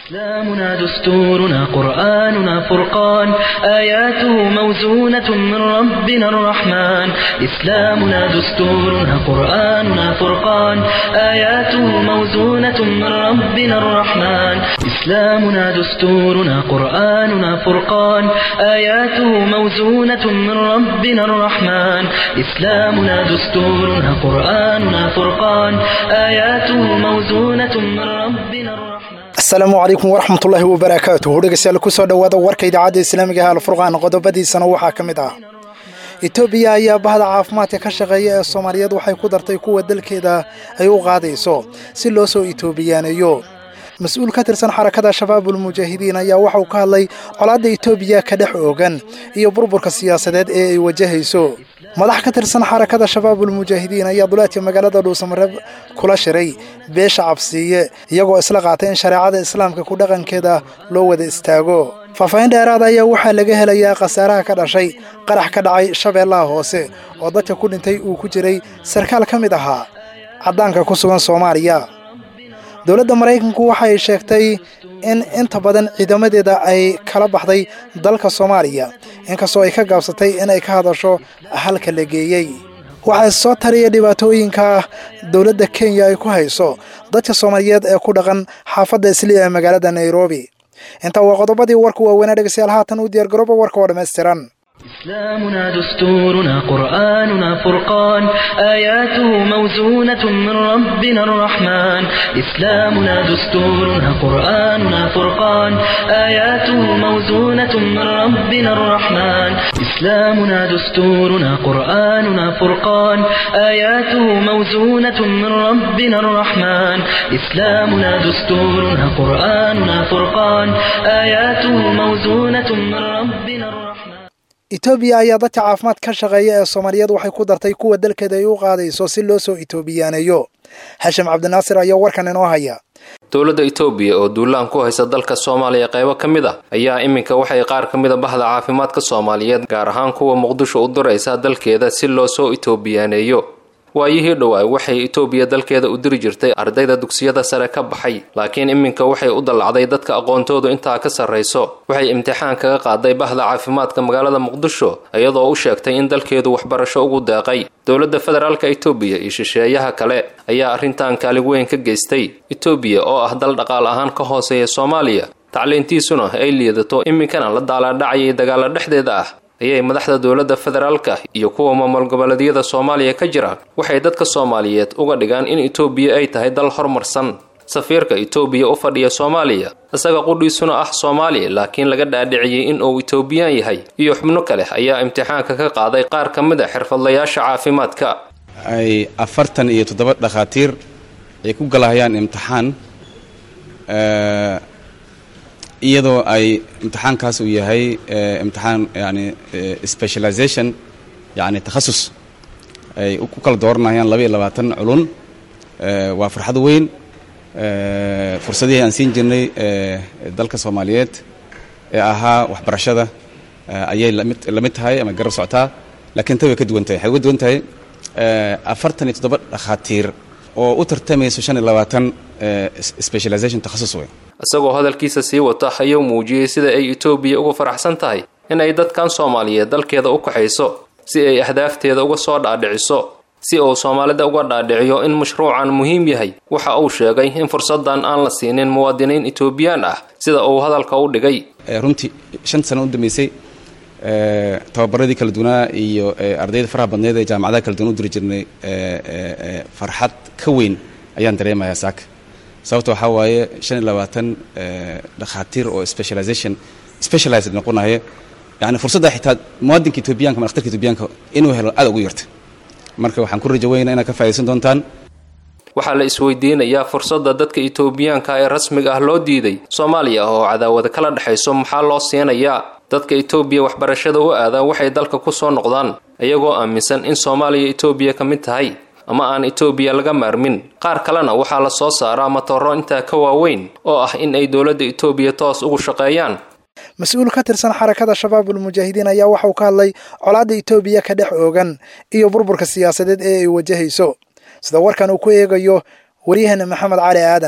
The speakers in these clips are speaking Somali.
إسلامنا دستورنا قرآننا فرقان آياته موزونة من ربنا الرحمن إسلامنا دستورنا قرآننا فرقان آياته موزونة من ربنا الرحمن إسلامنا دستورنا قرآننا فرقان آياته موزونة من ربنا الرحمن إسلامنا دستورنا قرآننا فرقان آياته موزونة من ربنا الرحمن asalaamu calaykum waraxmatullaahi wabarakaatuhu dhegeystayaal kusoo dhowaada warka idaacadda islaamiga ah alfurqaan qodobadiisana waxaa ka mid ah etoobiya ayaa bahda caafimaadka ka shaqeeya ee soomaaliyeed waxay ku dartay kuwa dalkeeda ay u qaadayso si loo soo etoobiyaaneeyo mas-uul ka tirsan xarakada shabaabul mujaahidiin ayaa waxauu ka hadlay colaadda etoobiya ka dhex oogan iyo burburka siyaasadeed ee ay wajahayso madax ka tirsan xarakada shabaabul mujaahidiin ayaa duleedka magaalada dhuusamareeb kula shiray beesha cabsiiye iyagoo isla qaatay in shareecada islaamka ku dhaqankeeda loo wada istaago faahfaahin dheeraada ayaa waxaa laga helayaa khasaaraha ka dhashay qarax ka dhacay shabeellaha hoose oo dadka ku dhintay uu ku jiray sarkaal ka mid ahaa caddaanka ku sugan soomaaliya dowladda maraykanku waxay sheegtay in inta badan ciidamadeeda ay kala baxday dalka soomaaliya inkastoo ay ka gaabsatay inay ka hadasho halka la geeyey waxaa soo tariya dhibaatooyinka dowladda kenya ay ku hayso dadka soomaaliyeed ee ku dhaqan xaafadda isliya ee magaalada nairobi intaa waa qodobadii warku waaweynaa dhegeystayaal haatan u diyaargarooba warka oo dhammaystiran إسلامنا دستورنا قرآننا فرقان آياته موزونة من ربنا الرحمن إسلامنا دستورنا قرآننا فرقان آياته موزونة من ربنا الرحمن إسلامنا دستورنا قرآننا فرقان آياته موزونة من ربنا الرحمن إسلامنا دستورنا قرآننا فرقان آياته موزونة من ربنا الرحمن etoobiya ayaa dadka caafimaad ka shaqeeya ee soomaaliyeed waxay ku dartay kuwa dalkeeda ay u qaadayso si loo soo etoobiyaaneeyo xashim cabdinaasir ayaa warkan inoo haya dowladda itoobiya oo duulaan ku haysa dalka soomaaliya qaybo ka mid a ayaa iminka waxay qaar ka mid a bahda caafimaadka soomaaliyeed gaar ahaan kuwa muqdisho u diraysa dalkeeda si loo soo etoobiyaaneeyo waayihii dhowaay waxay itoobiya dalkeeda u diri jirtay ardayda dugsiyada sare ka baxay laakiin iminka waxay u dallacday dadka aqoontoodu intaa ka sarrayso waxay imtixaan kaga qaaday bahda caafimaadka magaalada muqdisho iyadoo u sheegtay in dalkeedu waxbarasho ugu deeqay dowladda federaalka itoobiya iyo shisheeyaha kale ayaa arrintan kaalig weyn ka geystay itoobiya oo ah dal dhaqaal ahaan ka hooseeya soomaaliya tacliintiisuna ay liidato iminkana la daalaadhacayay dagaalo dhexdeeda ah ayay madaxda dowladda federaalka iyo kuwa maamul goboleedyada soomaaliya ka jira waxay dadka soomaaliyeed uga dhigaan in itoobiya ay tahay dal horumarsan safiirka itoobiya u fadhiya soomaaliya isaga qudhiisuna ah soomaaliya laakiin laga dhaadhiciyey in uu itoobiyaan yahay iyo xubno kale ayaa imtixaanka ka qaaday qaar ka mid a xirfadlayaasha caafimaadka ay afartan iyo toddoba dhakhaatiir ay ku galahayaan imtixaan iyadoo ay imtixaankaas uu yahay imtixaan yani specialization yani takhasus ay ku kala dooranayaan laba iyo labaatan culun waa farxad weyn fursadihii aan siin jirnay dalka soomaaliyeed ee ahaa waxbarashada ayay lamid la mid tahay ama garab socotaa laakiin tan way ka duwan tahay waxay uga duwan tahay afartan iyo toddoba dhakhaatiir oo u tartamayso shan iyo labaatan specialization takhasus weyn isagoo hadalkiisa sii wata ayuu muujiyey sida ay itoobiya uga faraxsan tahay in ay dadkan soomaaliyeed dalkeeda u kaxayso si ay ahdaafteeda uga soo dhaadhiciso si uu soomaalida uga dhaadhiciyo in mashruucan muhiim yahay waxa uu sheegay in fursadan aan la siinin muwaadiniin itoobiyaan ah sida uu hadalka u dhigay runtii shan sano u dambeysay tababaradii kala duwanaa iyo ardayda faraha badneed ee jaamacadaha kala duwan u diri jirnay farxad ka weyn ayaan dareemayaa saaka sababta waxaa waaye shan iyo labaatan dhakhaatiir oo specialization specialized noqonaya yani fursadda xitaa muwaadinka etoobiyanka ama dhakhtarka etoobiyaanka inuu helo aad ugu yarta marka waxaan ku rajo weynaa inaad ka faa'idaysan doontaan waxaa la isweydiinayaa fursadda dadka itoobiyaanka ee rasmiga ah loo diiday soomaaliya oo cadaawada kala dhexayso maxaa loo siinayaa dadka itoobiya waxbarashada u aadaa waxay dalka ku soo noqdaan iyagoo aaminsan in soomaaliya itoobiya ka mid tahay ama aan itoobiya laga maarmin qaar kalena waxaa la soo saaraa matooro intaa ka waaweyn oo ah in ay dowladda itoobiya toos ugu shaqeeyaan mas-uul ka tirsan xarakada shabaabul mujaahidiin ayaa waxauu ka hadlay colaadda itoobiya ka dhex oogan iyo burburka siyaasadeed ee ay wajahayso sida warkan uu ku eegayo waryaheena maxamed cali aadan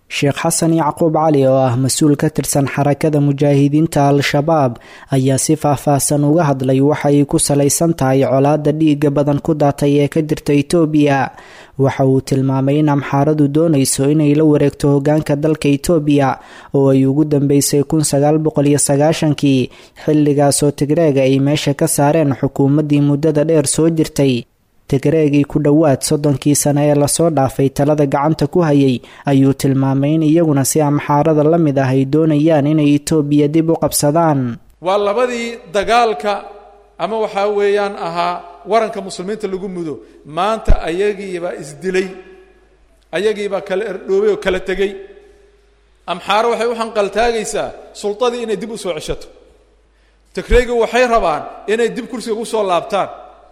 sheekh xasan yacquub cali oo ah mas-uul ka tirsan xarakada mujaahidiinta al-shabaab ayaa si faah-faahsan uga hadlay waxa ay ku salaysan tahay colaada dhiiga badan ku daatay ee ka jirta itoobiya waxa uu tilmaamay in amxaaradu doonayso inay la wareegto hogaanka dalka itoobiya oo ay ugu dambeysay kun sagaal boqol iyo sagaashankii xilligaasoo tigreega ay meesha ka saareen xukuumaddii muddada dheer soo jirtay tigreegii ku dhowaad soddonkii sane ee lasoo dhaafay talada gacanta ku hayay ayuu tilmaamay in iyaguna si amxaarada la mid ah ay doonayaan inay itoobiya dib u qabsadaan waa labadii dagaalka ama waxaa weeyaan ahaa waranka muslimiinta lagu mudo maanta ayagiibaa isdilay ayagiibaa kala erdhoobay oo kala tegey amxaaro waxay u hanqaltaagaysaa sultadii inay dib u soo ceshato tigreegi waxay rabaan inay dib kursiga ku soo laabtaan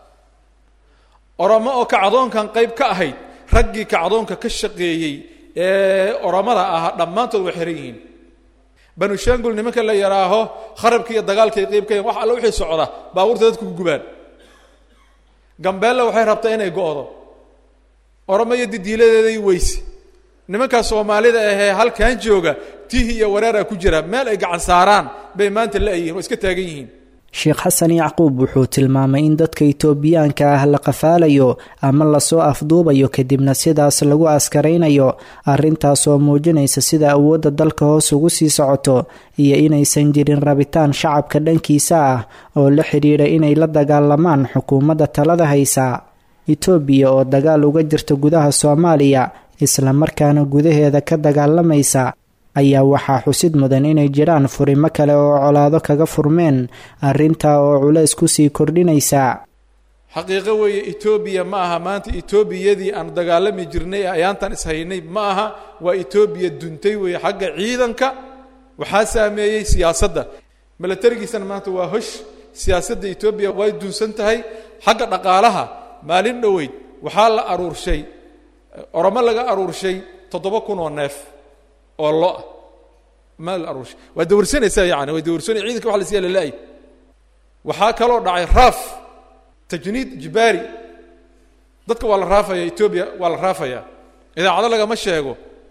oromo oo kacdoonkan qayb ka ahayd raggii kacdoonka ka shaqeeyey ee oromada ahaa dhammaantood way xihan yihiin banu shangul nimanka la yidhaaho kharabki iyo dagaalkay qayb ka yahin wax alle wixii socda baabuurta dadku ku gubaan gambeella waxay rabtaa inay go-do oromo iyo didiiladeeday weyse nimankaa soomaalida ahee halkan jooga tihi iyo wareeraa ku jira meel ay gacan saaraan bay maanta la-yihin oo iska taagan yihiin sheekh xasan yacquub wuxuu tilmaamay in dadka itoobiyaanka ah la qafaalayo ama lasoo afduubayo kadibna sidaas lagu askaraynayo arrintaasoo muujinaysa sida awoodda dalka hoos ugu sii socoto iyo inaysan jirin rabitaan shacabka dhankiisa ah oo la xidhiidha inay la dagaalamaan xukuumadda talada haysa itoobiya oo dagaal uga jirta gudaha soomaaliya islamarkaana gudaheeda ka dagaalamaysa ayaa waxaa xusid mudan inay jiraan furimo kale oo colaado kaga furmeen arrintaa oo culays kusii kordhinaysa xaqiiqo weeye etoobiya ma aha maanta etoobiyadii aan dagaalami jirnay ee ayaantan ishaynay ma aha waa etoobiya duntay weeye xagga ciidanka waxaa saameeyey siyaasadda milatarigiisana maanta waa hosh siyaasadda etoobiya way dunsan tahay xagga dhaqaalaha maalin dhoweyd waxaa la aruurshay oromo laga aruurshay toddoba kun oo neef oo lo-a maal aruush waa dawarsanaysaa yani way dawarsanay ciidanka waxa la siya lala-ay waxaa kaloo dhacay raaf tajniid jibaari dadka waa la raafaya etoobiya waa la raafaya idaacado lagama sheego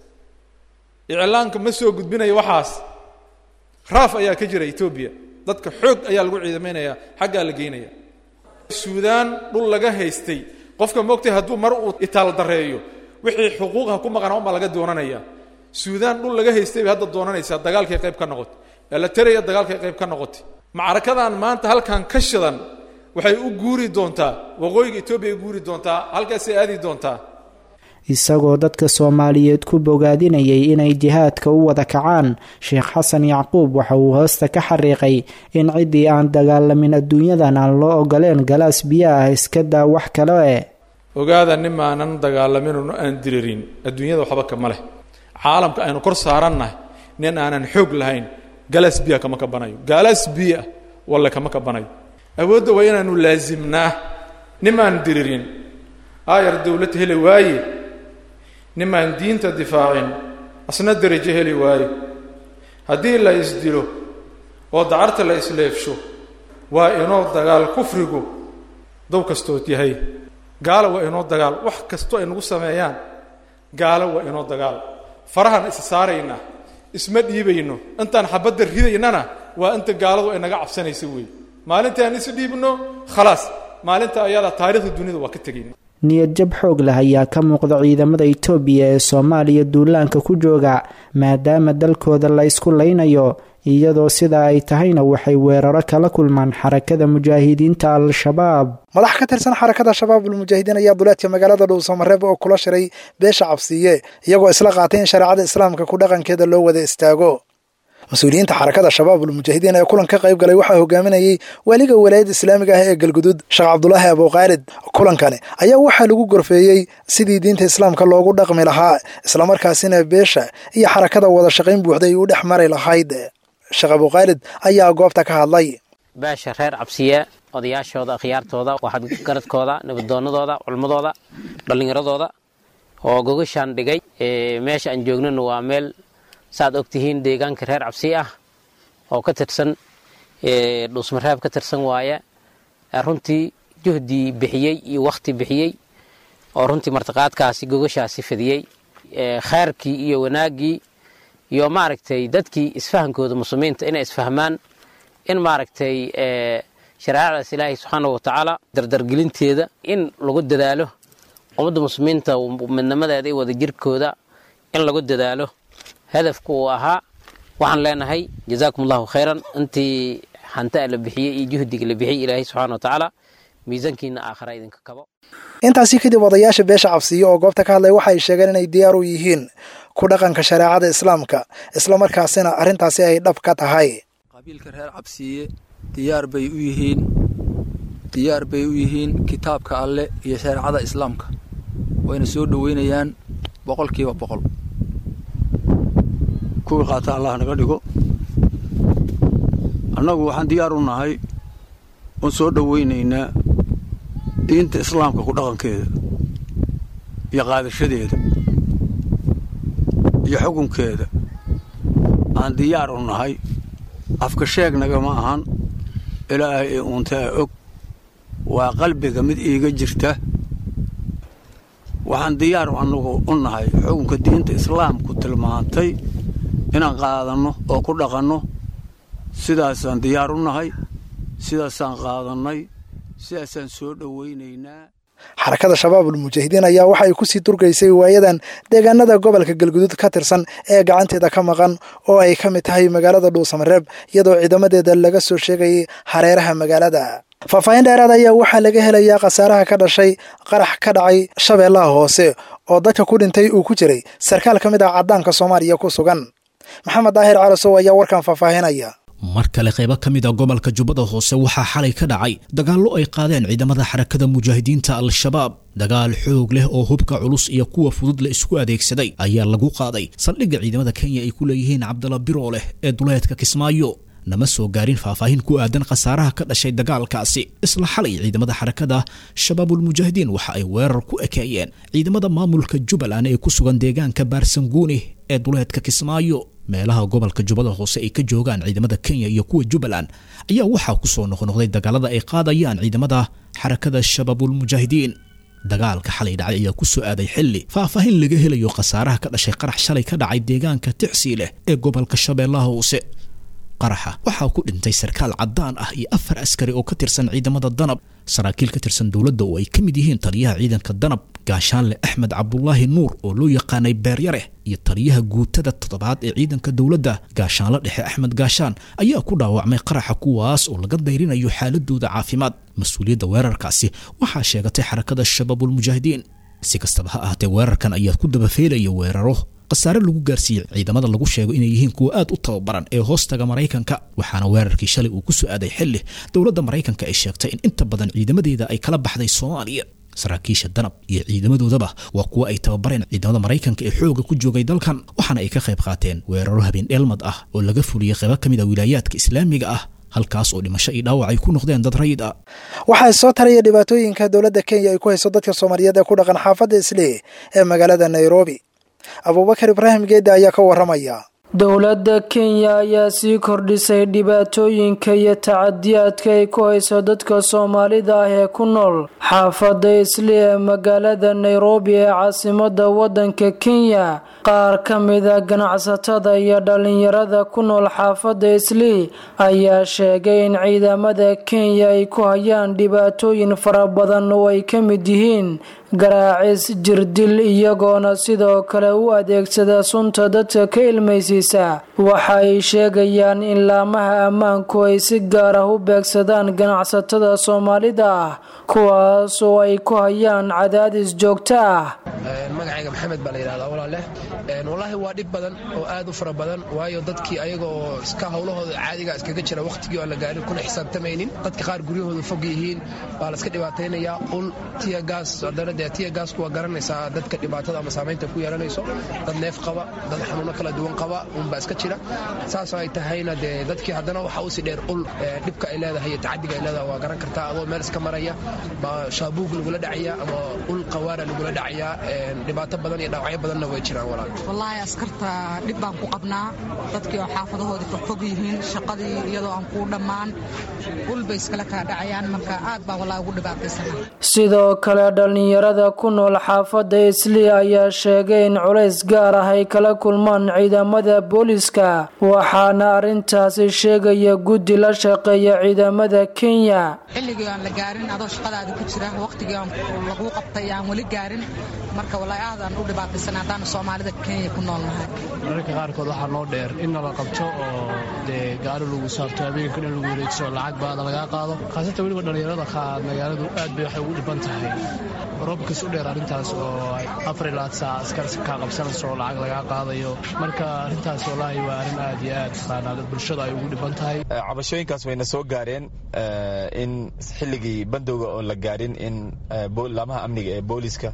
iclaanka ma soo gudbinayo waxaas raaf ayaa ka jira etoobiya dadka xoog ayaa lagu ciidamaynaya xaggaa la geynaya suudaan dhul laga haystay qofka moogtay hadduu mar uu itaal dareeyo wixii xuquuqha ku maqana unbaa laga doonanaya suudaan dhul laga haystay bay hadda doonanaysaa dagaalkay qayb ka noqotay elateraya dagaalkay qayb ka noqotay macrakadan maanta halkan ka shidan waxay u guuri doontaa waqooyiga etoobiya ay guuri doontaa halkaasay aadi doontaa isagoo dadka soomaaliyeed ku bogaadinayay inay jihaadka u wada kacaan sheekh xasan yacquub waxa uu hoosta ka xariiqay in ciddii aan dagaalamin adduunyadan aan loo ogoleen galaas biyo ah iska daa wax kale e ogaada nimaanan dagaalaminun aan diririn adduunyada waxba kama leh caalamka aynu kor saarannahay nin aanan xoog lahayn galaas biya kama kabanayo galaas biya walle kama kabanayo awoodda waa inaanu laasimnaa nimaan diririn aayar dowlad heli waaye nimaan diinta difaacin asna derajo heli waayo haddii la isdilo oo dacarta la isleefsho waa inoo dagaal kufrigu dow kastood yahay gaalo waa inoo dagaal wax kastoo ay nagu sameeyaan gaalo waa inoo dagaal farahan is saaraynaa isma dhiibayno intaan xabadda ridaynana waa inta gaaladu ay naga cabsanaysa weeye maalintaan is dhiibno khalaas maalinta ayada taarikhda duniyada waa ka tegayna niyadjab xoog leh ayaa ka muuqda ciidamada itoobiya ee soomaaliya duulaanka ku jooga maadaama dalkooda la isku laynayo iyadoo sidaa ay tahayna waxay weeraro kala kulmaan xarakada mujaahidiinta al-shabaab madax ka tirsan xarakada shabaabul mujaahidiin ayaa duleedka magaalada dhuusamareeb oo kula shiray beesha cabsiye iyagoo isla qaatay in shareecada islaamka ku dhaqankeeda loo wada istaago mas-uuliyiinta xarakada shabaabul mujaahidiin ee kulan ka qayb galay waxaa hogaaminayey waaliga walaayadda islaamiga ah ee galgudud sheekh cabdulaahi abuuqaalid kulankani ayaa waxaa lagu gorfeeyey sidii diinta islaamka loogu dhaqmi lahaa islamarkaasina beesha iyo xarakada wada shaqayn buuxda ay u dhex mari lahayd sheekh abuuqaalid ayaa goobta ka hadlay beesha reer cabsiye odayaashooda akhyaartooda waxadgaradkooda nabadoonadooda culmadooda dhallinyaradooda oo gogashaan dhigay meesha aan joognana waa meel saaad og tihiin deegaanka reer cabsi ah oo ka tirsan dhuusmareeb ka tirsan waaye runtii juhdii bixiyey iyo wakhti bixiyey oo runtii martiqaadkaasi gogashaasi fidiyey khayrkii iyo wanaaggii iyo maaragtay dadkii isfahankooda muslimiinta inay isfahmaan in maaragtay shareecadaas ilaahay subxaana wa tacaala dardargelinteeda in lagu dadaalo ummadda muslimiinta midnimadeeda iyo wadajirkooda in lagu dadaalo hadafku uu ahaa waxaan leenahay jazaakum allahu khayran intii hantaa la bixiyey iyo juhdiga la bixiyey ilaahay subxana wa tacaala miisaankiina aakhara idinka kabo intaasi kadib odayaasha beesha cabsiyo oo goobta ka hadlay waxay sheegeen inay diyaar u yihiin ku dhaqanka shareecada islaamka islamarkaasina arrintaasi ay dhab ka tahay qabiilka reer cabsiye diyaar bay u yihiin diyaar bay u yihiin kitaabka alleh iyo shareecada islaamka wayna soo dhoweynayaan boqolkiiba boqol kuwii qaata allah naga dhigo annagu waxaan diyaar u nahay oon soo dhoweynaynaa diinta islaamka ku dhaqankeeda iyo qaadashadeeda iyo xukunkeeda aan diyaar u nahay afka sheegnaga ma ahan ilaahay ee uuntaa og waa qalbiga mid iiga jirta waxaan diyaar annagu u nahay xukunka diinta islaamku tilmaantay inaan qaadanno oo ku dhaqanno sidaasaan diyaar u nahay sidaasaan qaadannay sidaasaan soo dhowaynaynaa xarakada shabaabul mujaahidiin ayaa waxa ay kusii durgaysay waayadan deegaanada gobolka galguduud ka tirsan ee gacanteeda ka maqan oo ay ka mid tahay magaalada dhuusamareeb iyadoo ciidamadeeda laga soo sheegayay hareeraha magaalada faahfaahin dheeraad ayaa waxaa laga helayaa khasaaraha ka dhashay qarax ka dhacay shabeellaha hoose oo dadka ku dhintay uu ku jiray sarkaal ka mid ah caddaanka soomaaliya ku sugan maxamed daahir calasow ayaa warkan faahfaahinaya mar kale qaybo ka mid a gobolka jubbada hoose waxaa xalay ka dhacay dagaallo ay qaadeen ciidamada xarakada mujaahidiinta al-shabaab dagaal xoog leh oo hubka culus iyo kuwa fudud la isku adeegsaday ayaa lagu qaaday saldhigga ciidamada kenya ay ku leeyihiin cabdalla biro leh ee duleedka kismaayo nama soo gaarin faahfaahin ku aadan khasaaraha ka dhashay dagaalkaasi isla xalay ciidamada xarakada shabaabulmujaahidiin waxa ay weerar ku ekeeyeen ciidamada maamulka jubbaland ee ku sugan deegaanka baarsanguuni ee duleedka kismaayo meelaha gobolka jubbada hoose ay ka joogaan ciidamada kenya iyo kuwa jubbaland ayaa waxaa ku soo noqnoqday dagaalada ay qaadayaan ciidamada xarakada shabaabulmujaahidiin dagaalka xalay dhacay ayaa ku soo aaday xilli faahfaahin laga helayo khasaaraha ka dhashay qarax shalay ka dhacay deegaanka ticsi leh ee gobolka shabeellaha hoose qaraxa waxaa ku dhintay sarkaal caddaan ah iyo afar askari oo ka tirsan ciidamada danab saraakiil ka tirsan dowladda oo ay ka mid yihiin taliyaha ciidanka danab gaashaanle axmed cabdulaahi nuur oo loo yaqaanay beeryare iyo taliyaha guutada toddobaad ee ciidanka dowladda gaashaanle dhexe axmed gaashaan ayaa ku dhaawacmay qaraxa kuwaas oo laga dayrinayo xaaladooda caafimaad mas-uuliyadda weerarkaasi waxaa sheegatay xarakada shabaabulmujaahidiin si kastaba ha ahaatee weerarkan ayaa ku dabafeelaya weeraro khasaare lagu gaarsiiyey ciidamada lagu sheego inay yihiin kuwa aad u tababaran ee hoostaga maraykanka waxaana weerarkii shalay uu ku soo aaday xilli dowladda maraykanka ay sheegtay in inta badan ciidamadeeda ay kala baxday soomaaliya saraakiisha danab iyo ciidamadoodaba waa kuwa ay tababareen ciidamada maraykanka ee xooga ku joogay dalkan waxaana ay ka qayb qaateen weeraro habeen dheelmad ah oo laga fuliyey qaybo ka mid a wilaayaadka islaamiga ah halkaas oo dhimasho iyo dhaawac ay ku noqdeen dad rayid ah waxaa soo taraya dhibaatooyinka dowladda kenya ay ku hayso dadka soomaaliyeed ee ku dhaqan xaafadda islii ee magaalada nairobi abuubakar ibraahim geedde ayaa ka warramaya dowladda kenya ayaa sii kordhisay dhibaatooyinka iyo tacadiyaadka ay ku hayso dadka soomaalida ah ee ku nool xaafadda isli ee magaalada nairobi ee caasimada waddanka kenya qaar ka mida ganacsatada iyo dhalinyarada ku nool xaafadda isli ayaa sheegay in ciidamada kenya ay ku hayaan dhibaatooyin fara badan oo ay ka mid yihiin garaacis jirdil iyagoona sidoo kale u adeegsada sunta dadka ka ilmaysiisa waxa ay sheegayaan in laamaha ammaanku ay si gaar ah u beegsadaan ganacsatada soomaalida ah kuwaas oo ay ku hayaan cadaadis joogto ah magacayga maxamed baa la yidhahdaa walaaleh wallaahi waa dhib badan oo aad u fara badan waayo dadkii ayaga oo iska howlahooda caadiga iskaga jira wakhtigii aan la gaarin kuna xisaabtamaynin dadka qaar guryahooda fog yihiin baa la iska dhibaataynayaa ul tiyagaas haddana dee tiyagaasku waa garanaysaa dadka dhibaatada ama saamaynta ku yeelanayso dad neef qaba dad xanuuno kala duwan qaba unbaa iska jira saasoo ay tahayna dee dadkii haddana waxa usi dheer ul dhibka ay leedahay iyo tacadiga ay leedahay waa garan kartaa adoo meel iska maraya baa shaabuug lagula dhacaya ama ul qawaana lagula dhacayaa dhibaato badan iyo dhaawacyo badanna way jiraan walaal wallaahi askarta dhib baan ku qabnaa dadkii oo xaafadahoodii fogfog yihiin shaqadii iyadoo aan kuu dhammaan ulbay iskala kaa dhacayaan marka aad baan wallaahi ugu dhibaataysana sidoo kale dhallinyarada ku nool xaafadda islii ayaa sheegay in culays gaar ah ay kala kulmaan ciidamada booliska waxaana arrintaasi sheegaya guddi la shaqeeya ciidamada kenya xilligii aan la gaarin adoo shaqadaada ku jira waqtigii aan laguu qabtay aan weli gaarin marka wallaahi aad aan u dhibaataysana haddaanu soomaalida kenya ku nool nahay mararka qaarkood waxaa noo dheer in nala qabto oo dee gaari lagu saabto habeenka dhan lagu wareegso lacag baada lagaa qaado khaasatan weliba dhallinyarada qaar magaaladu aad bay waxay ugu dhiban tahay roobkas u dheer arrintaas oo afar ilaa saac askar kaa qabsanayso oo lacag lagaa qaadayo marka arrintaas wallaahi waa arrin aad iyo aad taqaanaa bulshada ay ugu dhiban tahay cabashooyinkaas wayna soo gaareen in xilligii bandowga oon la gaarin in laamaha amniga ee booliska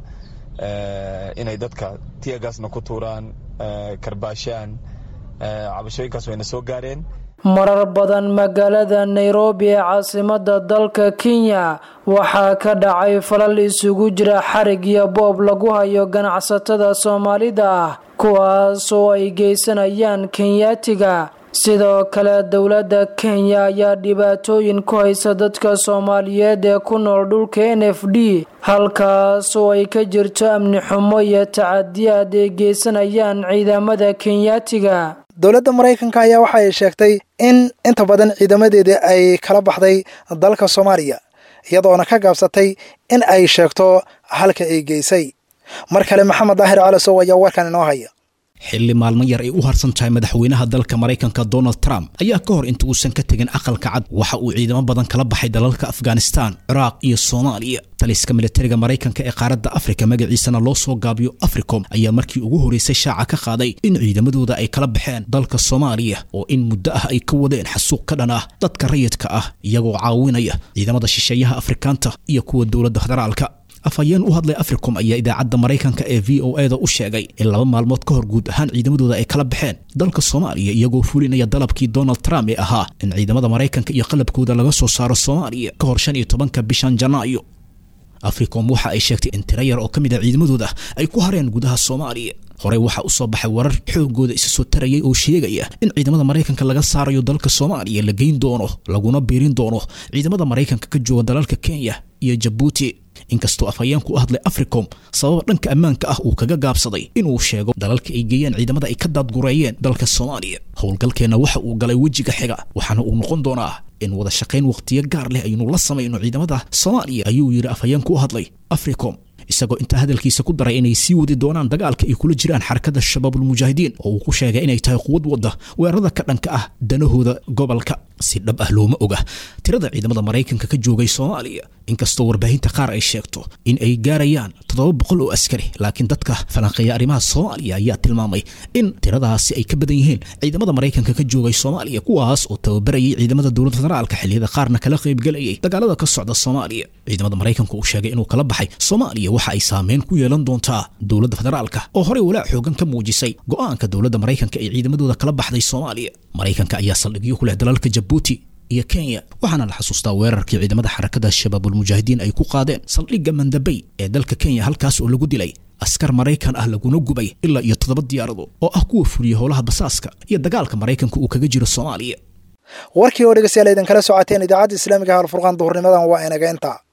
inay dadka tiyagaasna ku tuuraan karbaashaan cabashooyinkaas wayna soo gaareen marar badan magaalada nairobi ee caasimada dalka kenya waxaa ka dhacay falal isugu jira xarig iyo boob lagu hayo ganacsatada soomaalida ah kuwaas oo ay geysanayaan kenyaatiga sidoo kale dowladda kenya ayaa dhibaatooyin ku haysa dadka soomaaliyeed ee ku nool dhulka n f d halkaas oo ay ka jirto amni xumo iyo tacadiyaad ay geysanayaan ciidamada kenyaatiga dowladda maraykanka ayaa waxa ay sheegtay in inta badan ciidamadeedii ay kala baxday dalka soomaaliya iyadoona ka gaabsatay in ay sheegto halka ay geysay mar kale maxamed daahir calasow ayaa warkan inoo haya xilli maalmo yar ay u harsan tahay madaxweynaha dalka maraykanka donald trump ayaa ka hor inta uusan ka tegin aqalka cad waxa uu ciidamo badan kala baxay dalalka afghanistan ciraaq iyo soomaaliya taliska militariga maraykanka ee qaaradda afrika magaciisana loo soo gaabiyo africom ayaa markii ugu horreysay shaaca ka qaaday in ciidamadooda ay kala baxeen dalka soomaaliya oo in muddo ah ay ka wadeen xasuuq ka dhan ah dadka rayidka ah iyagoo caawinaya ciidamada shisheeyaha afrikaanta iyo kuwa dowladda federaalka afhayeen u hadlay africom ayaa idaacadda maraykanka ee v o eda u sheegay in laba maalmood ka hor guud ahaan ciidamadooda ay kala baxeen dalka soomaaliya iyagoo fulinaya dalabkii donald trump ee ahaa in ciidamada maraykanka iyo qalabkooda laga soo saaro soomaaliya ka hor shan iyo tobanka bishan janaayo africom waxa ay sheegtay in tiro yar oo ka mid a ciidamadooda ay ku hareen gudaha soomaaliya horey waxaa usoo baxay warar xoogooda isa soo tarayay oo sheegaya in ciidamada maraykanka laga saarayo dalka soomaaliya la geyn doono laguna biirin doono ciidamada maraykanka ka jooga dalalka kenya iyo jabuuti inkastoo afhayeenku u hadlay africom sababa dhanka ammaanka ah uu kaga gaabsaday inuu sheego dalalka ay geeyeen ciidamada ay ka daadgureeyeen dalka soomaaliya howlgalkeenna waxa uu galay wejiga xiga waxaana uu noqon doonaa in wada shaqayn wakhtiyo gaar leh aynu la samayno ciidamada soomaaliya ayuu yidhi afhayeenku u hadlay africom isagoo intaa hadalkiisa ku daray inay sii wadi doonaan dagaalka ay kula jiraan xarakada shabaabulmujaahidiin oo uu ku sheegay inay tahay quwad wadda weerarada ka dhanka ah danahooda gobolka si dhab ah looma oga tirada ciidamada maraykanka ka joogay soomaaliya inkastoo warbaahinta qaar ay sheegto in ay gaarayaan toddoba boqol oo askari laakiin dadka falanqeeya arrimaha soomaaliya ayaa tilmaamay in tiradaasi ay ka badan yihiin ciidamada maraykanka ka joogay soomaaliya kuwaas oo tababarayay ciidamada dowladda federaalka xilliyada qaarna kala qaybgelayay dagaalada ka socda soomaaliya ciidamada maraykanka uu sheegay inuu kala baxay soomaaliya waxa ay saameyn ku yeelan doontaa dowladda federaalka oo horey walaac xoogan ka muujisay go'aanka dowladda maraykanka ee ciidamadooda kala baxday soomaaliya maraykanka ayaa saldhigyo ku leh dalalka jabuuti iyo kenya waxaana la xasuustaa weerarkii ciidamada xarakada shabaabulmujaahidiin ay ku qaadeen saldhigga mandabey ee dalka kenya halkaas oo lagu dilay askar maraykan ah laguna gubay ilaa iyo toddoba diyaarado oo ah kuwa fuliya howlaha basaaska iyo dagaalka maraykanka uu kaga jiro soomaaliya warkii oo dhegeystayaal idinkala socoteen idaacadda islaamiga halfurqaan duhurnimadan waa inaga intaa